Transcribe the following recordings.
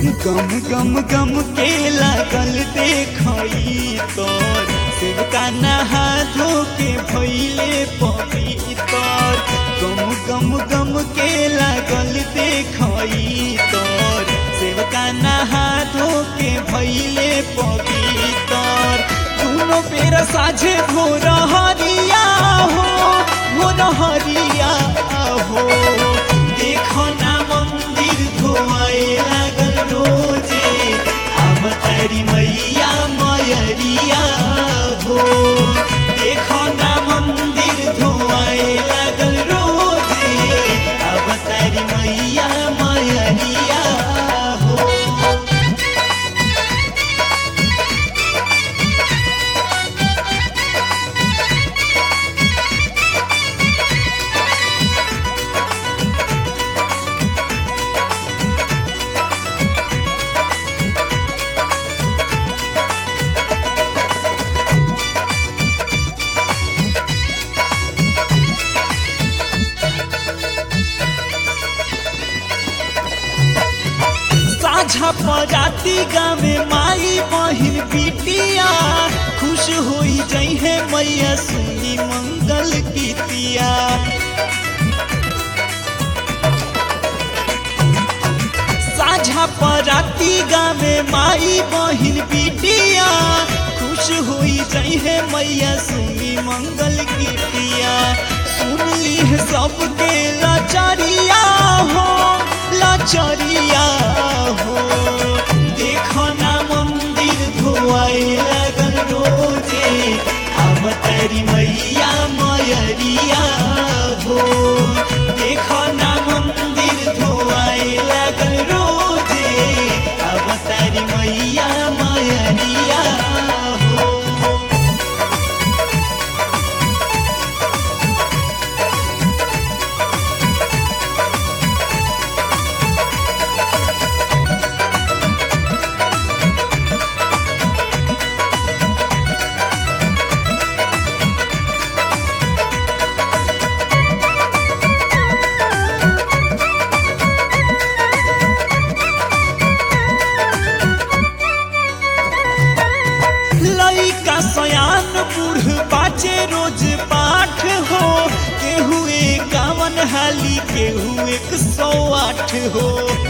गम गम गम के लागल देखई तोर सेवका नहा धो के भैले पवितर गम गम गम के लागल देखई तोर सेवका नहा धो के भैले पवितर दोनों बेर साझे भोर हरिया हो भोर हरिया हो देखो ना मंदिर धोआए लागल रोजे अब तारी मैया मयरिया हो देखो ना मंदिर धोआए लागल रोजे अब तारी मैया मयरिया हो साझा पराती गावे माई बहिन बिटिया खुश होई जई है मैया सुनी मंगल गीतिया साझा पराती गावे माई बहिन बिटिया खुश होई जई है मैया सुनी मंगल गीतिया सुन ली है सबके लाचारिया हो लाचारिया हो देखो ना मंदिर धोआए लगन रोजे अब तेरी मैया मयरिया हो देखो ना मंदिर धोआए लगन रोजे अब तेरी मैया मयरिया हो लइका सयान बूढ़ बाचे रोज पाठ हो केहू एकावन हाली केहू एक सौ आठ हो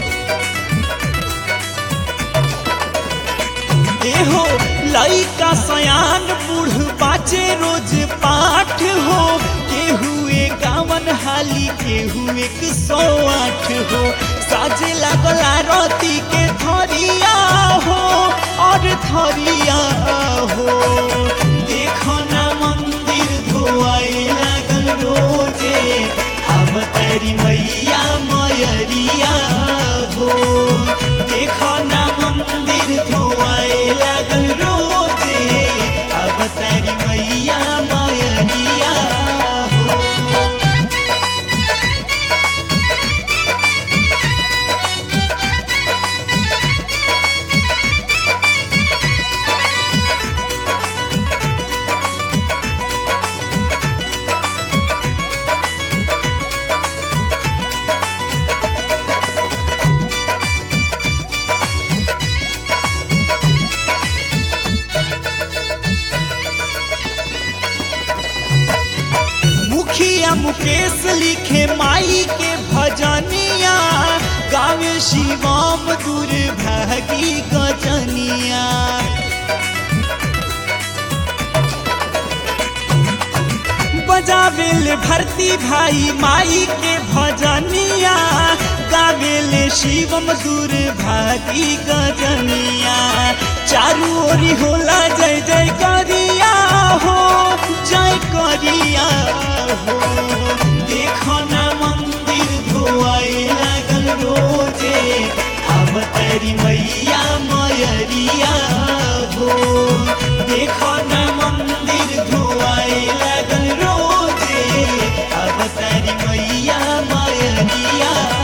एहो लइका सयान बूढ़ बाचे रोज पाठ हो केहू एकावन हाली केहू एक सौ आठ हो साजे लागला रती के थरिया हो और थरिया हो देखो ना मंदिर धोआए लागल रोजे अब तेरी मैया मयरिया हो देखो ना मंदिर धोआए लागल रोजे अब तेरी मैया मयरिया हो मुखिया मुकेश लिखे माई के भजनिया गावे शिवम दुर्भागी गजनिया बजावेल भरती भाई माई के भजनिया गावेले शिवम दुर्भागी गजनिया चारू ओरी होला जय जय करिया हो जय करिया हो देखो ना मंदिर धोआए लागल रोजे अब तेरी मैया मयरिया हो देखो ना मंदिर धोआए लागल रोजे अब तेरी मैया मयरिया